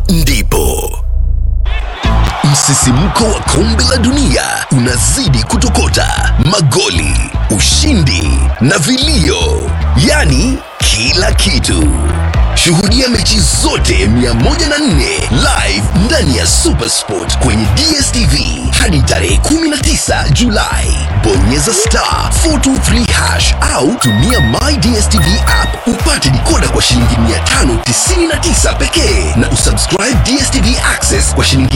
ndipo msisimko wa kombe la dunia unazidi kutokota, magoli, ushindi na vilio, yaani kila kitu. Shuhudia mechi zote 104 live ndani ya Supersport kwenye DSTV hadi tarehe 19 Julai. Bonyeza star 423 hash au tumia My DSTV app upate dikoda kwa shilingi 599 pekee na usubscribe DSTV Access kwa shilingi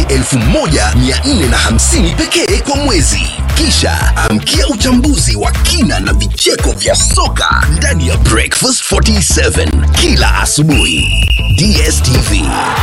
1450 pekee kwa mwezi. Kisha amkia uchambuzi wa kina na vicheko vya soka ndani ya Breakfast 47 kila asubuhi. DSTV.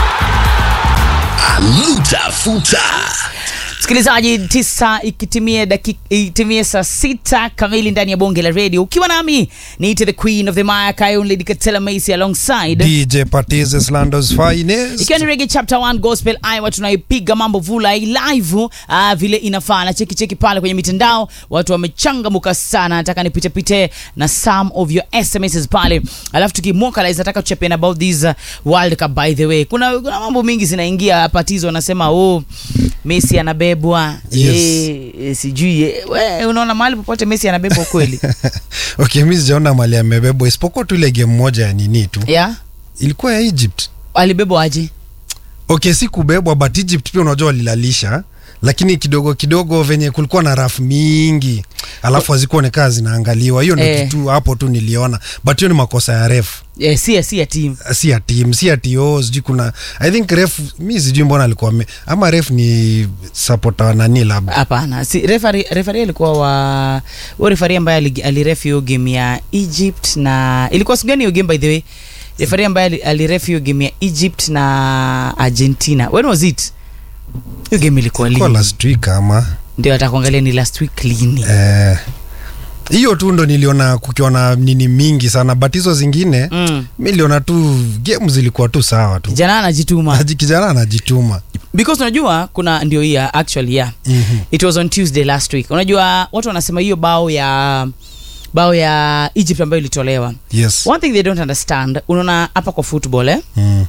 Aluta futa. msikilizaji tisa ikitimie dakika itimie saa sita kamili ndani ya bonge la radio ukiwa nami niite the queen of the maya kayonlady katela macy alongside DJ Patiz Lando's finest. ikiwa ni rege chapter 1 gospel iowa tunaipiga mambo vula live uh, vile inafaa na cheki cheki pale kwenye mitandao watu wamechangamuka sana nataka nipitepite na some of your sms pale alafu tukimokalize nataka tuchapiana about this uh, world cup by the way kuna, kuna mambo mingi zinaingia patizo wanasema oh messi anabebwa Yes. eh, eh, sijui eh, we unaona mahali popote messi anabebwa kweli okay, mi sijaona mali amebebwa isipokuwa tu ile game moja ya nini tu yeah ilikuwa ya Egypt. alibebwa aje Okay, si kubebwa but Egypt pia unajua walilalisha, lakini kidogo kidogo venye kulikuwa na rafu mingi alafu hazikuonekana zinaangaliwa. Hiyo ndio Eh. kitu hapo tu niliona, but hiyo ni makosa ya ref, eh, si si ya team si ya team, si ya TO, sijui kuna I think ref, mi sijui mbona alikuwa ame, ama ref ni supporter wa nani labda hapana si refari refari alikuwa wa huyo refari ambaye ali- aliref hiyo game ya egypt na ilikuwa siku gani hiyo game by the way refari ambaye ali- aliref hiyo game ya egypt na argentina when was it hiyo game ilikuwa kwa lini last week ama ndio atakuangalia ni last week lini Eh, hiyo tu ndo niliona kukiwa na nini mingi sana but hizo zingine mm. mi niliona tu game zilikuwa tu sawa tu kijana anajituma Haji- kijana anajituma because unajua kuna ndio hii ya actually yeah Mhm. it was on tuesday last week unajua watu wanasema hiyo bao ya bao ya egypt ambayo ilitolewa yes one thing they don't understand unaona hapa kwa football eh? mm.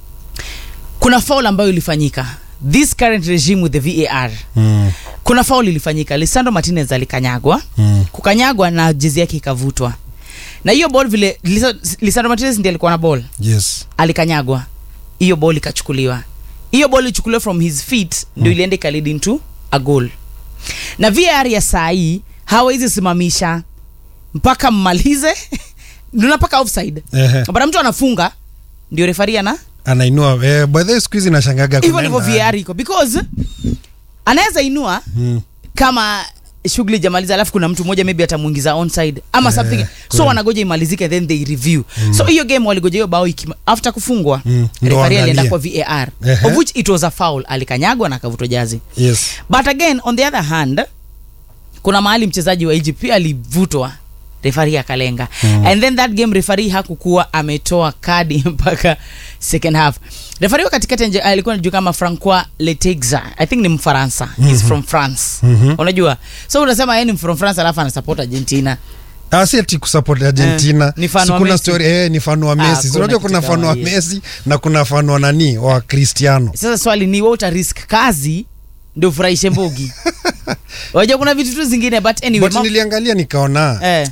kuna faul ambayo ilifanyika this current regime with the var Mm. kuna faul ilifanyika lisandro martinez alikanyagwa Mm. kukanyagwa na jezi yake ikavutwa na hiyo ball vile Lisa- lisandro martinez ndiye alikuwa na ball yes alikanyagwa hiyo ball ikachukuliwa hiyo ball ichukuliwa from his feet ndio ilienda ikalid into a goal na var ya saa hii hawezi simamisha mpaka mmalize ndio mpaka offside Ehe. bana mtu anafunga ndio refari ana anainua eh, by the way siku hizi nashangaga hivyo ndivyo kunaenda- VR iko because anaweza inua Mm. kama shughuli jamaliza alafu kuna mtu mmoja maybe atamuingiza onside ama Eh, something so kweli. wanagoja imalizike then they review so hiyo game waligoja hiyo bao ikima- after kufungwa Mm, ndo referee alienda kwa waangalie. VAR Ehe. of which it was a foul alikanyagwa na akavutwa jazi yes but again on the other hand kuna mahali mchezaji wa Egypt pia alivutwa refari akalenga mm. and then that game refari hakukuwa ametoa kadi mpaka second half refari wa katikati nje- alikuwa najua kama francois letexa i think ni mfaransa mm-hmm. he's from france Mhm. unajua so unasema yeye ni from france alafu anasupport argentina Ah, si ati kusupport Argentina. Eh, ni fan Si wa kuna Messi. story eh, ni fan wa Ah, Messi. Si kuna Unajua kitu kuna fan kama wa hiyo. Messi na kuna fan wa nani wa Cristiano. sasa swali ni wewe uta risk kazi ndio ufurahishe mbogi unajua kuna vitu tu zingine but anyway But mam- niliangalia nikaona eh,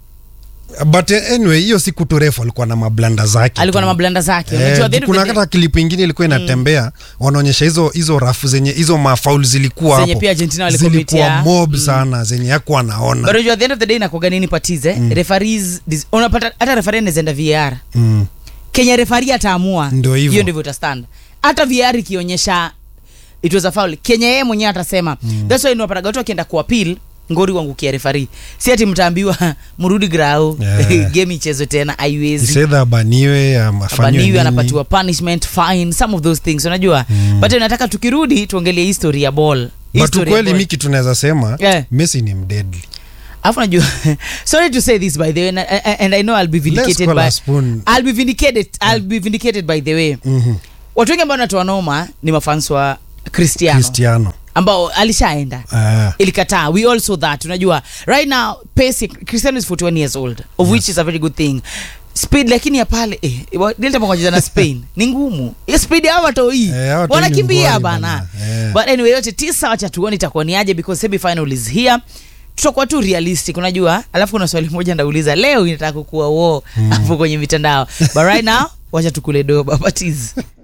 but eh, anyway hiyo siku tu refu alikuwa na mablanda zake. alikuwa tu. na mablanda zake Eh, unajua at the end of kuna the day- hata klipu ingine ilikuwa inatembea wanaonyesha hizo hizo rafu zenye hizo mafaul zilikuwa Zenye hapo pia Argentina zilikuwa walikomitia. mob sana zenye yakuwa But naona unajua at the end of the day inakuwaga nini patize mm. referees dis- unapata hata referee anawezaenda VAR mm. Kenya referee ataamua Ndio hivyo. hiyo ndivyo utastand hata VAR ikionyesha it was a foul Kenya yeye mwenyewe atasema mm. that's why unapata watu wakienda kuappeal ngori wangukia referee si ati mtaambiwa mrudi grau Yeah. game ichezwe tena haiwezi isedha abaniwe ama afanyiwe abaniwi nini. anapatiwa punishment fine some of those things unajua mm. but nataka tukirudi tuongelee history ya ball but History ya ukweli ball. mi kitu naweza sema Yeah. messi ni mdedli alafu najua sorry to say this by the way and, and i know i'll be vindicated call by a spoon. i'll be vindicated i'll be vindicated by the way Mhm. watu wengi ambao natoa noma ni mafans wa cristiano cristiano ambao alishaenda Ah. ilikataa we all saw that unajua right now pace cristiano is 41 years old of which is a very good thing speed lakini ya pale eh, wa- delta mwacheza na spain ni ngumu hiyo speed ya watoi Eh, hawa watoi wanakimbia ni ngwari bana bana. Eh. but anyway yote tisa wacha tuone itakuwa ni aje because semi final is here tutakuwa tu realistic unajua alafu kuna swali moja ndauliza leo inataka kukuwa wo hapo kwenye mitandao but right now wacha tukule doba batiz